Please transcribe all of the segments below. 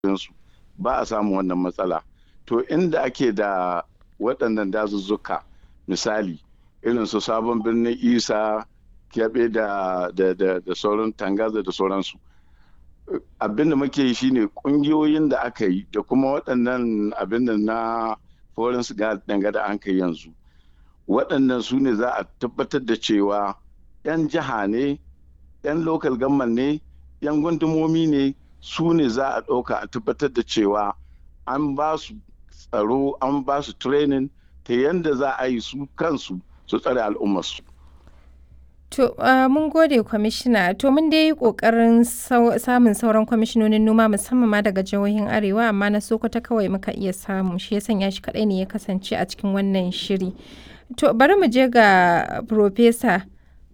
su ba a samun wannan matsala to inda ake da waɗannan dazuzzuka misali irin su sabon birnin isa kyaɓe da, da, da, da sauran tangaza da sauransu abin da muke yi shine ƙungiyoyin da aka yi da kuma waɗannan abin da na foreign danga da an kai yanzu waɗannan su ne za a tabbatar da cewa 'yan jiha ne 'yan local government ne 'yan gundumomi ne su ne za a ɗauka a tabbatar da cewa an ba su tsaro an ba su training ta yadda za a yi su kansu su tsare al'ummarsu. To, uh, mun gode kwamishina, to mun dai yi ƙoƙarin samun sauran kwamishinonin noma musamman ma daga jihohin Arewa, amma na Sokoto kawai muka iya samu, shi ya sanya shi kaɗai ne ya kasance a cikin wannan shiri. To, bari mu je ga Profesa.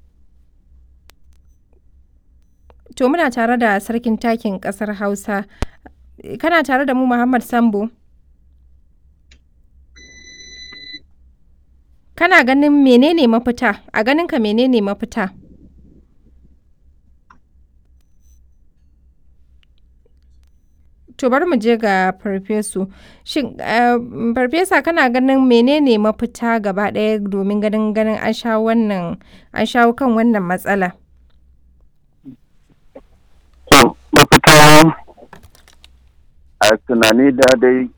To, muna tare da sarkin takin ƙasar Hausa. Kana tare da mu Muhammad Sambo? Kana ganin menene mafita? A ganinka menene mafita? To bari mu je ga farfesu. Shin farfesa kana ganin menene mafita gaba ɗaya domin ganin ganin an shawo wannan an shawo kan wannan matsala? To mafita a tunani da dai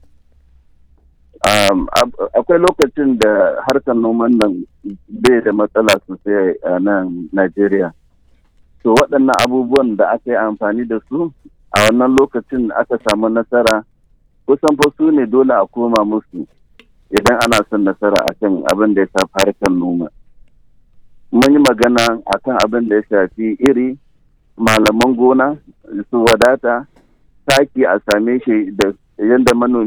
akwai lokacin da harkar noman nan bai da matsala sosai a nan Najeriya. To waɗannan abubuwan da aka yi amfani da su a wannan lokacin aka samu nasara kusan fa su ne dole a koma musu idan ana son nasara a kan abin da ya shafi harkar noma. Mun yi magana a kan abin da ya shafi iri, malaman gona su wadata, taki a same shi da yadda manomi